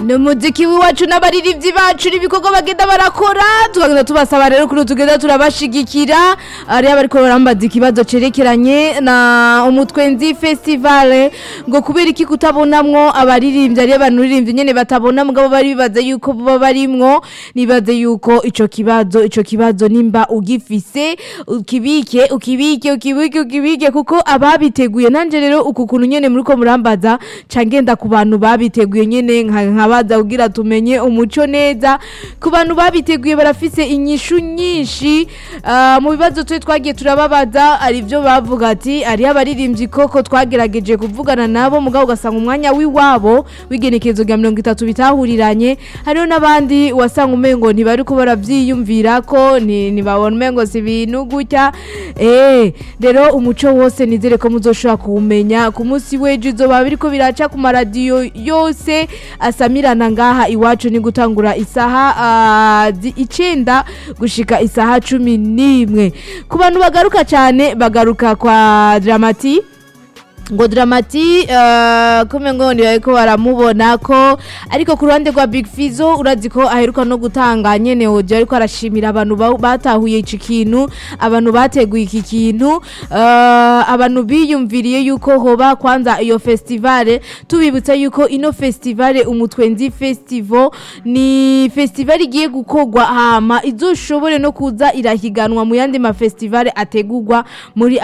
ni umuziki w'iwacu n'abaririmbyi bacu n'ibikorwa bagenda barakora tugenda tubasaba rero kuri tugenda turabashigikira ariyo bariko barambaza ikibazo cerekeranye na umutwenzi festival ngo kubera iki kutabonamwo abaririmbyi ariyo banuririmbyi nyene batabona mugabo bari bibaza yuko baba barimwo nibaze yuko ico kibazo ico kibazo nimba ugifise ukibike ukibike ukibike ukibike kuko ababiteguye nanje rero uku kuntu nyene muriko murambaza cangenda ku bantu babiteguye nyene nka nkabaza kugira tumenye umuco neza ku bantu babiteguye barafise inyishu nyinshi ah, mu bibazo twe twagiye turababaza ari byo bavuga ati ari abaririmbyi koko twagerageje kuvugana nabo mugabo ugasanga umwanya w'iwabo w'igenekerezo rya mirongo itatu bitahuriranye hariho n'abandi wasanga umengo ntibari ko baravyiyumvira ko ni- ntibabona umengo si ibintu gutya eh rero umuco wose nizere ko muzoshobora kuwumenya ku munsi w'ejo izoba biriko biraca ku maradiyo yose asamirana ngaha iwacu ni gutangura isaha ah, zi- icenda gushika isaha cumi n'imwe ku bantu bagaruka cyane bagaruka kwa dramati ngo dramati uh, kume ngo ndi bariko baramubona ko ariko ku ruhande rwa Big Fizzo urazi ko aheruka no gutanga nyene oje ariko arashimira abantu ba- batahuye iki kintu abantu bateguye iki kintu uh, abantu biyumviriye yuko hoba kwanza iyo festival tubibutsa yuko ino festival umutwenzi festival ni festival igiye gukorwa hama izoshobore no kuza irahiganwa mu yandi ma festival ategurwa muri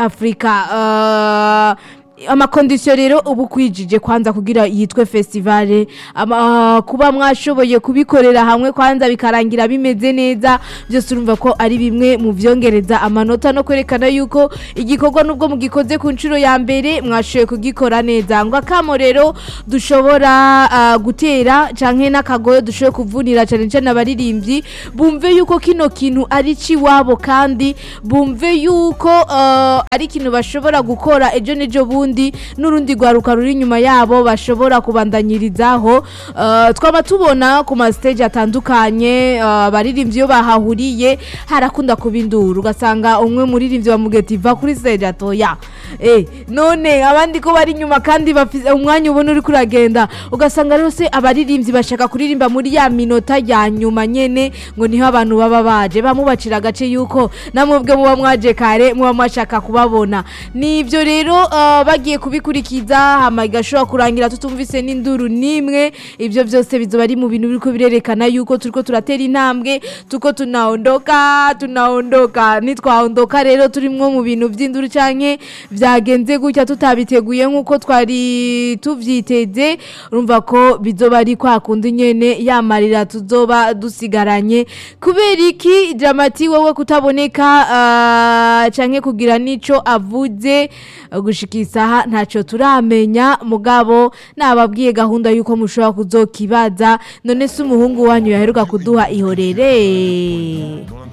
Afrika uh, amakondisiyo rero ubu kwijije kwanza kugira yitwe festivale ama, kuba mwashoboye kubikorera hamwe kwanza bikarangira bimeze neza byose urumva ko ari bimwe mu vyongereza amanota no kwerekana yuko igikorwa nubwo mugikoze ku nshuro ya mbere mwashoboye kugikora neza ngo akamo rero dushobora uh, gutera canke n'akagoyo dushoboye kuvunira cane cane abaririmbyi bumve yuko kino kintu ari ciwabo kandi bumve yuko uh, ari ikintu bashobora gukora ejo n'ejo bundi n'urundi rwaruka ruri inyuma yabo bashobora kubandanyirizaho uh, twaba tubona ku mastage atandukanye uh, abaririmbyi iyo bahahuriye harakunda kuba induru ugasanga umwe muririmbyi bamugeta iva kuri stage atoya eh, none abandi ko bari inyuma kandi bafise umwanya ubona uri kuragenda ugasanga rero se abaririmbyi bashaka kuririmba muri ya minota ya nyuma nyene ngo niho abantu baba baje bamubacira agace yuko namwebwe muba mwaje kare muba mwashaka kubabona nivyo rero uh, bagiye kubikurikiza hama igashobora kurangira tutumvise n'induru nimwe ivyo byose bizoba ari mu bintu biriko birerekana yuko turiko turatera intambwe tuko tunaondoka tunaondoka nitwaondoka rero turimwo mu bintu vy'induru canke vyagenze gutya tutabiteguye nk'uko twari tuvyiteze urumva ko bizoba ari kwa kundi nyene yamarira tuzoba dusigaranye kubera iki dramati wowe kutaboneka uh, canke kugira nico avuze uh, gushika isaha ntaco turamenya mugabo nababwiye gahunda yuko mushobora kuzokibaza none se umuhungu wanyu yaheruka kuduha ihorere